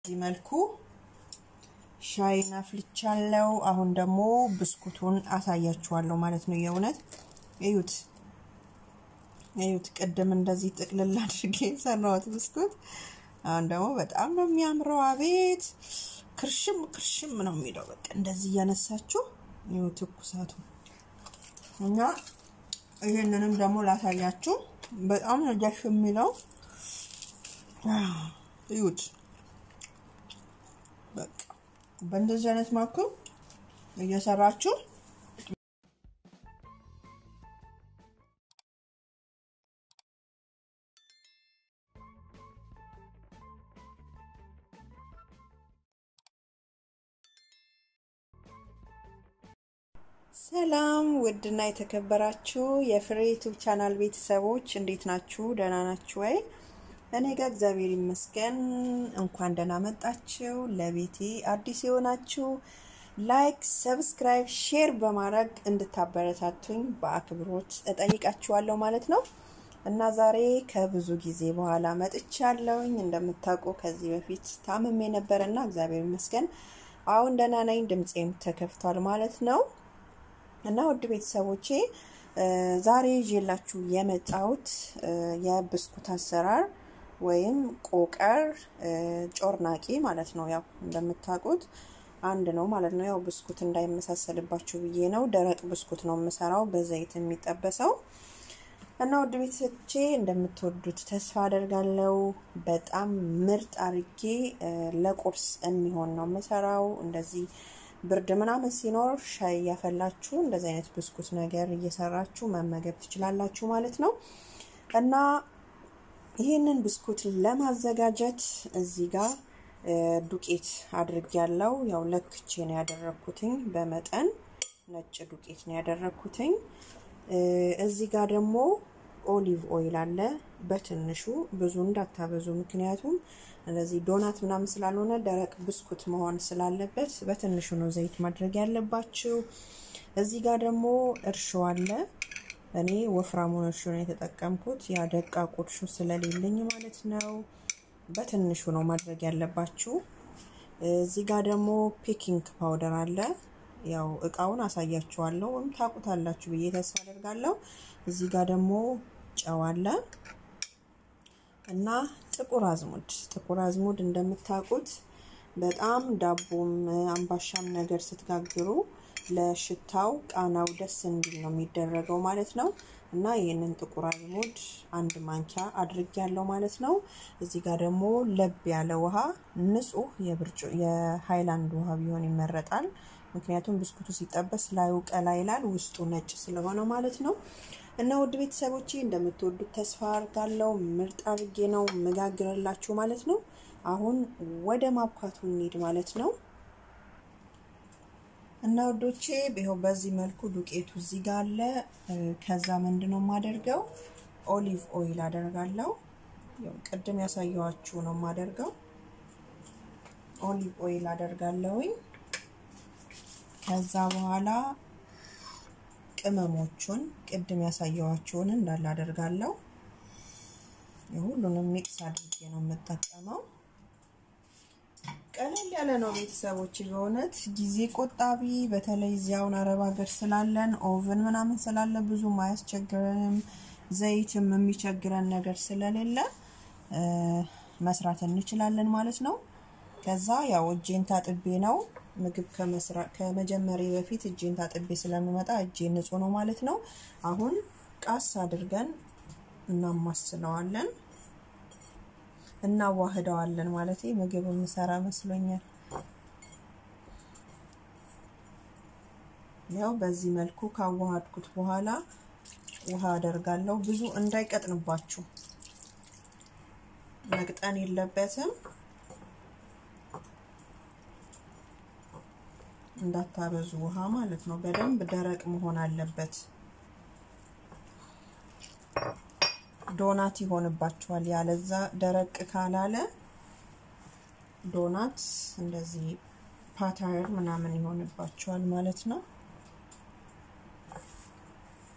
በዚህ መልኩ ሻይን አፍልቻለሁ። አሁን ደግሞ ብስኩቱን አሳያችኋለሁ ማለት ነው። የእውነት እዩት እዩት። ቅድም እንደዚህ ጥቅልል አድርጌ የሰራሁት ብስኩት አሁን ደግሞ በጣም ነው የሚያምረው። አቤት ክርሽም ክርሽም ነው የሚለው። በቃ እንደዚህ እያነሳችሁ ይኸው ትኩሳቱ እና ይህንንም ደግሞ ላሳያችሁ። በጣም ነው ደስ የሚለው። እዩት በቃ በእንደዚህ አይነት መልኩ እየሰራችሁ ሰላም ውድና የተከበራችሁ የፍሬ ዩቱብ ቻናል ቤተሰቦች እንዴት ናችሁ? ደህና ናችሁ ወይ? እኔ ጋር እግዚአብሔር ይመስገን። እንኳን ደህና መጣችሁ። ለቤቴ አዲስ የሆናችሁ ላይክ፣ ሰብስክራይብ፣ ሼር በማድረግ እንድታበረታቱኝ በአክብሮት እጠይቃችኋለሁ ማለት ነው እና ዛሬ ከብዙ ጊዜ በኋላ መጥቻለሁኝ። እንደምታውቁ ከዚህ በፊት ታምሜ ነበረና እግዚአብሔር ይመስገን አሁን ደህና ነኝ። ድምፄም ተከፍቷል ማለት ነው እና ውድ ቤተሰቦቼ ዛሬ ይዤላችሁ የመጣሁት የብስኩት አሰራር ወይም ቆቀር ጮርናቂ ማለት ነው። ያው እንደምታውቁት አንድ ነው ማለት ነው። ያው ብስኩት እንዳይመሳሰልባችሁ ብዬ ነው። ደረቅ ብስኩት ነው የምሰራው በዘይት የሚጠበሰው እና ውድ ቤተሰቦቼ እንደምትወዱት ተስፋ አደርጋለሁ። በጣም ምርጥ አርጌ ለቁርስ የሚሆን ነው የምሰራው እንደዚህ ብርድ ምናምን ሲኖር ሻይ እያፈላችሁ እንደዚህ አይነት ብስኩት ነገር እየሰራችሁ መመገብ ትችላላችሁ ማለት ነው። እና ይህንን ብስኩት ለማዘጋጀት እዚህ ጋር ዱቄት አድርጌያለሁ። ያው ለክቼ ነው ያደረግኩትኝ፣ በመጠን ነጭ ዱቄት ነው ያደረግኩትኝ። እዚህ ጋር ደግሞ ኦሊቭ ኦይል አለ በትንሹ ብዙ እንዳታበዙ፣ ምክንያቱም እንደዚህ ዶናት ምናምን ስላልሆነ ደረቅ ብስኩት መሆን ስላለበት በትንሹ ነው ዘይት ማድረግ ያለባችሁ። እዚህ ጋር ደግሞ እርሾ አለ። እኔ ወፍራሙን እርሾ ነው የተጠቀምኩት፣ ያ ደቃቁ እርሾ ስለሌለኝ ማለት ነው። በትንሹ ነው ማድረግ ያለባችሁ። እዚህ ጋር ደግሞ ፔኪንግ ፓውደር አለ። ያው እቃውን አሳያችኋለሁ ወይም ታውቁታላችሁ ብዬ ተስፋ አደርጋለሁ። እዚህ ጋር ደግሞ ጨው አለ እና ጥቁር አዝሙድ ጥቁር አዝሙድ እንደምታውቁት በጣም ዳቦም አምባሻም ነገር ስትጋግሩ ለሽታው ቃናው ደስ እንዲል ነው የሚደረገው ማለት ነው። እና ይህንን ጥቁር አዝሙድ አንድ ማንኪያ አድርግ ያለው ማለት ነው። እዚህ ጋር ደግሞ ለብ ያለ ውሃ ንጹህ የሃይላንድ ውሃ ቢሆን ይመረጣል። ምክንያቱም ብስኩቱ ሲጠበስ ላዩ ቀላ ይላል፣ ውስጡ ነጭ ስለሆነ ማለት ነው። እና ውድ ቤተሰቦቼ እንደምትወዱት ተስፋ አድርጋለሁ። ምርጥ አድርጌ ነው መጋግረላችሁ ማለት ነው። አሁን ወደ ማብካቱ እንሂድ ማለት ነው። እና ውዶቼ ይኸው በዚህ መልኩ ዱቄቱ እዚህ ጋር አለ። ከዛ ምንድነው የማደርገው ኦሊቭ ኦይል አደርጋለሁ። ያው ቅድም ያሳየኋችሁ ነው የማደርገው። ኦሊቭ ኦይል አደርጋለሁኝ። ከዛ በኋላ ቅመሞቹን ቅድም ያሳየኋቸውን እንዳለ አደርጋለሁ። የሁሉንም ሚክስ አድርጌ ነው የምጠቀመው። ቀለል ያለ ነው ቤተሰቦች፣ በእውነት ጊዜ ቆጣቢ። በተለይ እዚያውን አረብ ሀገር ስላለን ኦቭን ምናምን ስላለ ብዙም አያስቸግረንም። ዘይትም የሚቸግረን ነገር ስለሌለ መስራት እንችላለን ማለት ነው። ከዛ ያው እጄን ታጥቤ ነው ምግብ ከመጀመሪያ በፊት እጄን ታጥቤ ስለምመጣ እጄ ንጹህ ነው ማለት ነው። አሁን ቃስ አድርገን እናማስለዋለን እናዋህደዋለን ማለት ምግብ የምሰራ መስሎኛል። ያው በዚህ መልኩ ካዋሃድኩት በኋላ ውሃ አደርጋለሁ። ብዙ እንዳይቀጥንባችሁ መቅጠን የለበትም። እንዳታበዙ ውሃ ማለት ነው። በደንብ ደረቅ መሆን አለበት። ዶናት ይሆንባችኋል። ያለዛ ደረቅ ካላለ ዶናት እንደዚህ ፓተር ምናምን ይሆንባችኋል ማለት ነው።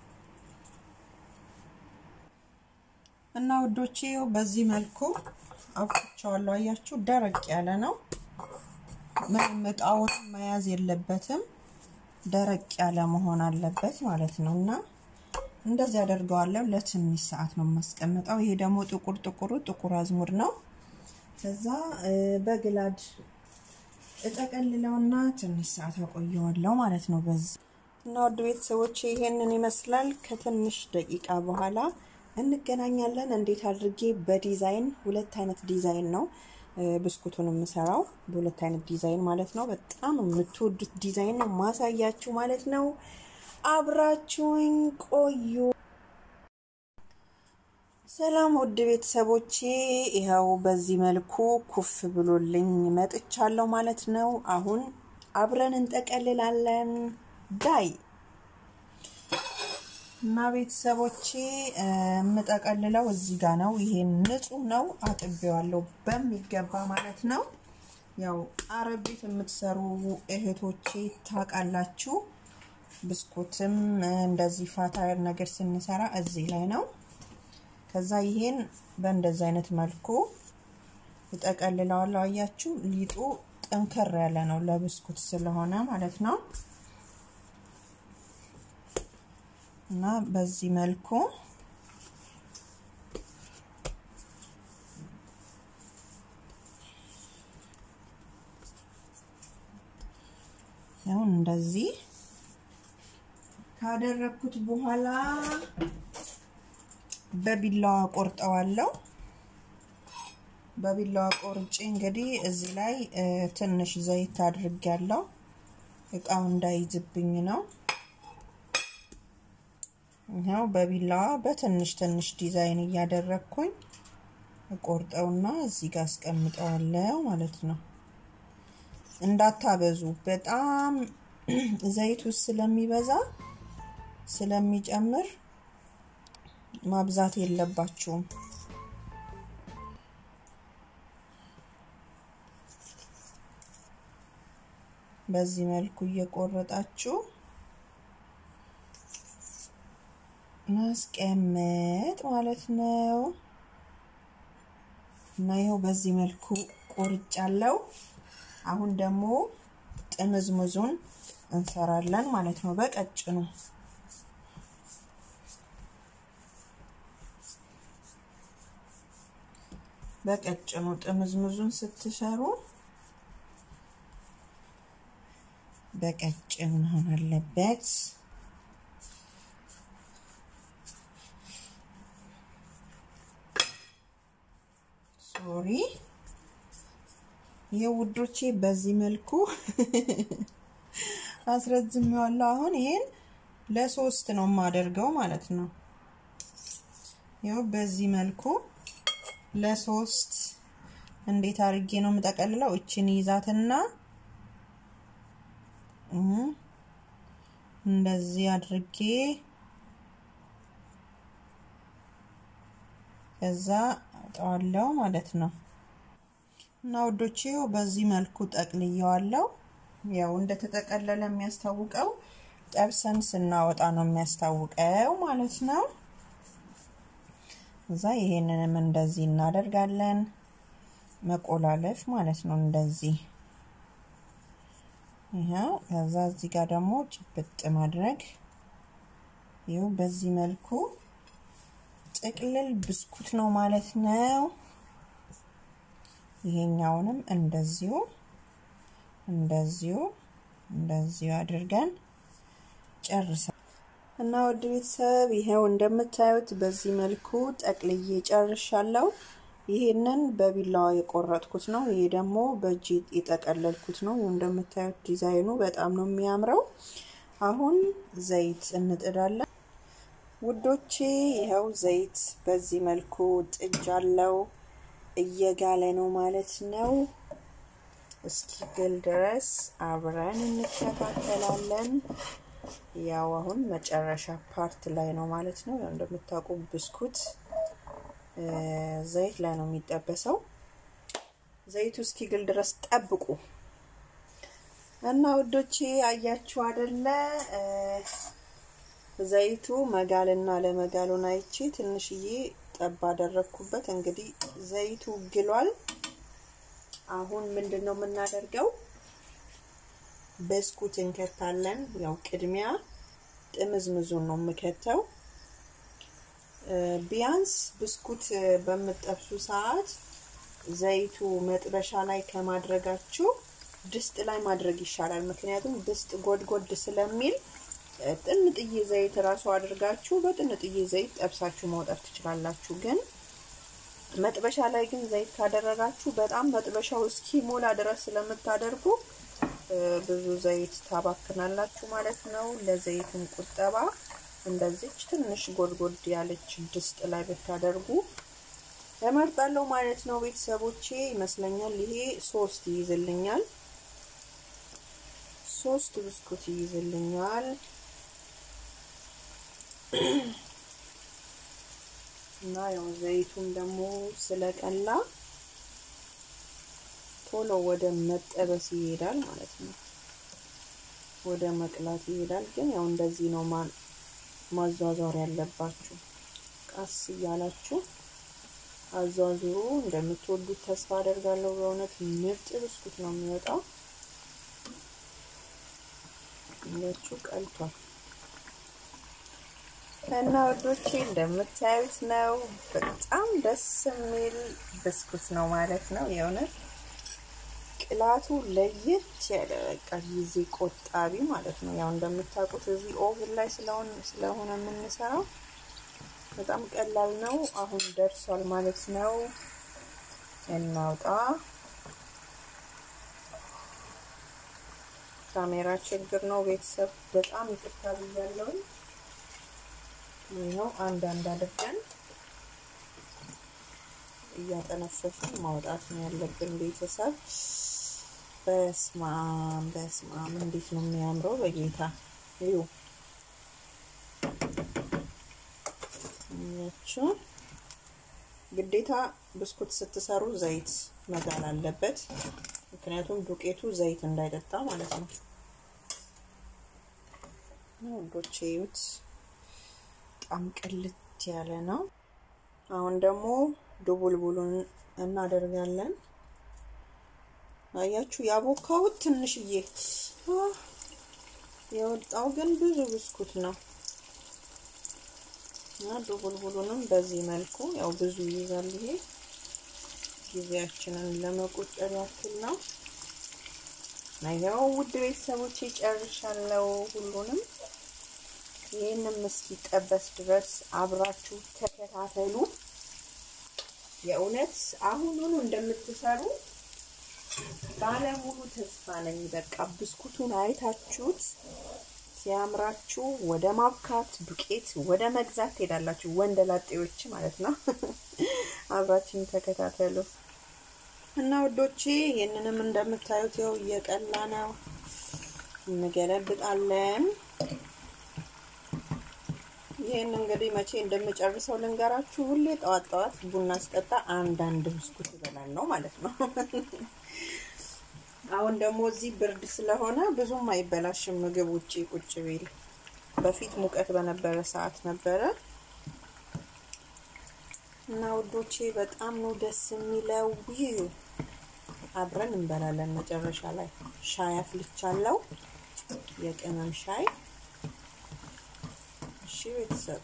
እና ውዶቼ በዚህ መልኩ አብቅቼዋለሁ። አያችሁ ደረቅ ያለ ነው። ምንም እቃውን መያዝ የለበትም። ደረቅ ያለ መሆን አለበት ማለት ነው እና እንደዚህ አደርገዋለሁ። ለትንሽ ሰዓት ነው የማስቀምጠው። ይሄ ደግሞ ጥቁር ጥቁሩ ጥቁር አዝሙድ ነው። ከዛ በግላድ እጠቀልለውና ትንሽ ሰዓት አቆየዋለሁ ማለት ነው። በዚህ እና ውድ ቤተሰቦች ይሄንን ይመስላል። ከትንሽ ደቂቃ በኋላ እንገናኛለን። እንዴት አድርጌ በዲዛይን ሁለት አይነት ዲዛይን ነው ብስኩቱን የምሰራው በሁለት አይነት ዲዛይን ማለት ነው። በጣም የምትወዱት ዲዛይን ነው ማሳያችሁ ማለት ነው። አብራችሁኝ ቆዩ። ሰላም ውድ ቤተሰቦቼ፣ ይኸው በዚህ መልኩ ኩፍ ብሎልኝ መጥቻለሁ ማለት ነው። አሁን አብረን እንጠቀልላለን። ዳይ እና ቤተሰቦቼ የምጠቀልለው እዚህ ጋር ነው። ይሄን ንጹህ ነው፣ አጥቤዋለሁ በሚገባ ማለት ነው። ያው አረብ ቤት የምትሰሩ እህቶቼ ታውቃላችሁ። ብስኩትም እንደዚህ ፋታየር ነገር ስንሰራ እዚህ ላይ ነው። ከዛ ይሄን በእንደዚህ አይነት መልኩ እጠቀልለዋለሁ። አያችሁ ሊጡ ጠንከር ያለ ነው ለብስኩት ስለሆነ ማለት ነው። እና በዚህ መልኩ ያው እንደዚህ ካደረኩት በኋላ በቢላዋ ቆርጠዋለሁ። በቢላዋ ቆርጬ እንግዲህ እዚህ ላይ ትንሽ ዘይት አድርጌያለሁ። እቃው እንዳይዝብኝ ነው። ይኸው በቢላዋ በትንሽ ትንሽ ዲዛይን እያደረግኩኝ ቆርጠውና እዚህ ጋር አስቀምጠዋለሁ ማለት ነው። እንዳታበዙ፣ በጣም ዘይት ውስጥ ስለሚበዛ ስለሚጨምር ማብዛት የለባችሁም። በዚህ መልኩ እየቆረጣችሁ ማስቀመጥ ማለት ነው። እና ይኸው በዚህ መልኩ ቆርጫለሁ። አሁን ደግሞ ጥምዝምዙን እንሰራለን ማለት ነው በቀጭኑ በቀጭኑ ጥምዝምዙን ስትሰሩ በቀጭኑ መሆን አለበት። ሶሪ ይሄ ውዶቼ በዚህ መልኩ አስረዝሜዋለሁ። አሁን ይሄን ለሶስት ነው የማደርገው ማለት ነው። ይኸው በዚህ መልኩ ለሶስት እንዴት አድርጌ ነው የምጠቀልለው? እችን ይዛትና እንደዚህ አድርጌ ከዛ አውጣዋለሁ ማለት ነው። እና ውዶቼ በዚህ መልኩ ጠቅልየዋለሁ። ያው እንደተጠቀለለ የሚያስታውቀው ጠብሰን ስናወጣ ነው የሚያስታውቀው ማለት ነው። እዛ ይሄንንም እንደዚህ እናደርጋለን። መቆላለፍ ማለት ነው እንደዚህ ይኸው። ከዛ እዚህ ጋር ደግሞ ጭብጥ ማድረግ ይኸው በዚህ መልኩ ጥቅልል ብስኩት ነው ማለት ነው። ይሄኛውንም እንደዚሁ እንደዚሁ እንደዚሁ አድርገን ጨርሰን እና ወድ ቤተሰብ ይሄው እንደምታዩት በዚህ መልኩ ጠቅልዬ ጨርሻለሁ። ይሄንን በቢላዋ የቆረጥኩት ነው። ይሄ ደግሞ በእጅ የጠቀለልኩት ነው። እንደምታዩት ዲዛይኑ በጣም ነው የሚያምረው። አሁን ዘይት እንጥዳለን ውዶቼ። ይኸው ዘይት በዚህ መልኩ ጥጃለው። እየጋለ ነው ማለት ነው። እስኪግል ድረስ አብረን እንከታተላለን። ያው አሁን መጨረሻ ፓርት ላይ ነው ማለት ነው። ያው እንደምታውቁ ብስኩት ዘይት ላይ ነው የሚጠበሰው። ዘይቱ እስኪግል ድረስ ጠብቁ እና ውዶቼ አያችሁ አይደለ? ዘይቱ መጋልና ለመጋሉን አይቼ ትንሽዬ ጠብ አደረግኩበት። እንግዲህ ዘይቱ ግሏል። አሁን ምንድን ነው የምናደርገው? ብስኩት እንከታለን። ያው ቅድሚያ ጥምዝምዙን ነው የምከተው። ቢያንስ ብስኩት በምጠብሱ ሰዓት ዘይቱ መጥበሻ ላይ ከማድረጋችሁ ድስት ላይ ማድረግ ይሻላል። ምክንያቱም ድስት ጎድጎድ ስለሚል ጥንጥዬ ዘይት እራሱ አድርጋችሁ በጥንጥዬ ዘይት ጠብሳችሁ ማውጣት ትችላላችሁ። ግን መጥበሻ ላይ ግን ዘይት ካደረጋችሁ በጣም መጥበሻው እስኪሞላ ድረስ ስለምታደርጉ ብዙ ዘይት ታባክናላችሁ ማለት ነው። ለዘይትን ቁጠባ እንደዚች ትንሽ ጎድጎድ ያለች ድስት ላይ ብታደርጉ እመርጣለሁ ማለት ነው። ቤተሰቦቼ ይመስለኛል ይሄ ሶስት ይይዝልኛል። ሶስት ብስኩት ይይዝልኛል። እና ያው ዘይቱም ደግሞ ስለቀላ ቶሎ ወደ መጠበስ ይሄዳል ማለት ነው። ወደ መቅላት ይሄዳል። ግን ያው እንደዚህ ነው ማዟዟር ያለባችሁ። ቀስ እያላችሁ አዟዙሩ። እንደምትወዱት ተስፋ አደርጋለሁ። በእውነት ምርጥ ብስኩት ነው የሚወጣው። እያችሁ ቀልቷል እና ወዶቼ እንደምታዩት ነው። በጣም ደስ የሚል ብስኩት ነው ማለት ነው። የእውነት ቅላቱ ለየት ያለ በቃ ጊዜ ቆጣቢ ማለት ነው። ያው እንደምታውቁት እዚህ ኦቭን ላይ ስለሆነ የምንሰራው በጣም ቀላል ነው። አሁን ደርሷል ማለት ነው። እናውጣ። ካሜራ ችግር ነው ቤተሰብ፣ በጣም ይቅርታ ብያለሁ። ይኸው አንድ አንድ አድርገን እያጠነፈፍን ማውጣት ነው ያለብን ቤተሰብ። በስማም በስማም እንዴት ነው የሚያምረው! በጌታ እዩ ያችሁ ግዴታ ብስኩት ስትሰሩ ዘይት መጋል አለበት። ምክንያቱም ዱቄቱ ዘይት እንዳይጠጣ ማለት ነው። ወዶቼ እዩት፣ በጣም ቅልት ያለ ነው። አሁን ደግሞ ድቡልቡሉን እናደርጋለን። አያችሁ ያቦካሁት ትንሽዬ የወጣው ግን ብዙ ብስኩት ነው። እና ድቡልቡሉንም በዚህ መልኩ ያው ብዙ ይይዛል። ይሄ ጊዜያችንን ለመቆጠር ያክል ነው። ያው ውድ ቤተሰቦቼ ጨርሻለሁ ሁሉንም። ይህንም እስኪጠበስ ድረስ አብራችሁ ተከታተሉ። የእውነት አሁኑኑ እንደምትሰሩ ባለሙሉ ተስፋ ነኝ። በቃ ብስኩቱን አይታችሁት ሲያምራችሁ ወደ ማብካት ዱቄት ወደ መግዛት ትሄዳላችሁ። ወንደ ላጤዎች ማለት ነው። አብራችን ተከታተሉ እና ውዶቼ ይህንንም እንደምታዩት ያው እየቀላ ነው። እንገለብጣለን። ይህን እንግዲህ መቼ እንደምጨርሰው ልንገራችሁ። ሁሌ ጠዋት ጠዋት ቡና ስጠጣ አንዳንድ ብስኩት እበላለሁ ማለት ነው። አሁን ደግሞ እዚህ ብርድ ስለሆነ ብዙም አይበላሽም ምግብ ውጪ ቁጭ ቢል። በፊት ሙቀት በነበረ ሰዓት ነበረ እና ውዶቼ በጣም ነው ደስ የሚለው። ይህ አብረን እንበላለን። መጨረሻ ላይ ሻይ አፍልቻለሁ፣ የቅመም ሻይ። እሺ ቤተሰብ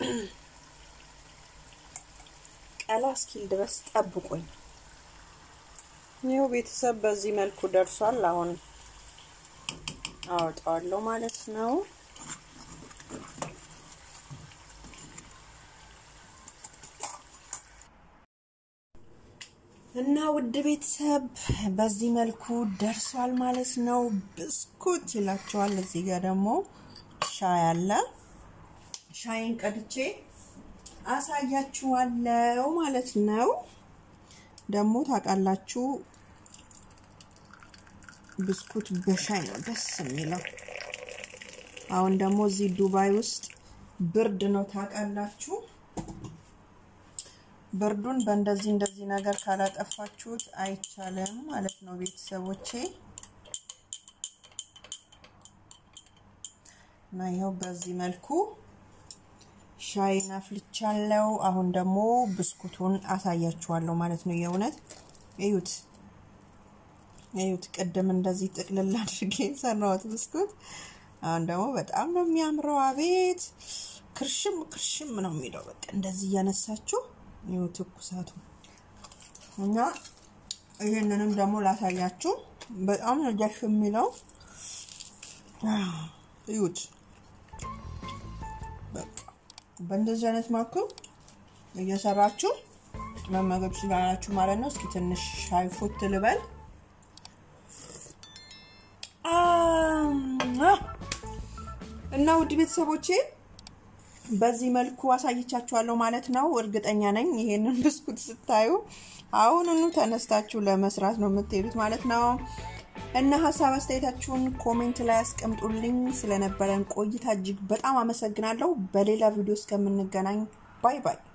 ቀላ እስኪል ድረስ ጠብቁኝ። ይኸው ቤተሰብ በዚህ መልኩ ደርሷል። አሁን አወጣዋለሁ ማለት ነው። እና ውድ ቤተሰብ በዚህ መልኩ ደርሷል ማለት ነው። ብስኩት ይላቸዋል። እዚህ ጋር ደግሞ ሻይ አለ። ሻይን ቀድቼ አሳያችኋለሁ ማለት ነው። ደግሞ ታውቃላችሁ ብስኩት በሻይ ነው ደስ የሚለው። አሁን ደግሞ እዚህ ዱባይ ውስጥ ብርድ ነው ታውቃላችሁ። ብርዱን በእንደዚህ እንደዚህ ነገር ካላጠፋችሁት አይቻልም ማለት ነው ቤተሰቦቼ። እና ይኸው በዚህ መልኩ ሻይን አፍልቻለሁ። አሁን ደግሞ ብስኩቱን አሳያችኋለሁ ማለት ነው። የእውነት እዩት እዩት። ቅድም እንደዚህ ጥቅልል አድርጌ የሰራሁት ብስኩት አሁን ደግሞ በጣም ነው የሚያምረው። አቤት ክርሽም ክርሽም ነው የሚለው። በቃ እንደዚህ እያነሳችሁ ይኸው ትኩሳቱ እና ይህንንም ደግሞ ላሳያችሁ። በጣም ነው ደስ የሚለው። እዩት በቃ በእንደዚህ አይነት መልኩ እየሰራችሁ መመገብ ትችላላችሁ ማለት ነው። እስኪ ትንሽ ሻይ ፉት ልበል። እና ውድ ቤተሰቦቼ በዚህ መልኩ አሳይቻችኋለሁ ማለት ነው። እርግጠኛ ነኝ ይሄንን ብስኩት ስታዩ አሁኑኑ ተነስታችሁ ለመስራት ነው የምትሄዱት ማለት ነው። እና ሀሳብ አስተያየታችሁን ኮሜንት ላይ አስቀምጡልኝ። ስለነበረን ቆይታ እጅግ በጣም አመሰግናለሁ። በሌላ ቪዲዮ እስከምንገናኝ ባይ ባይ።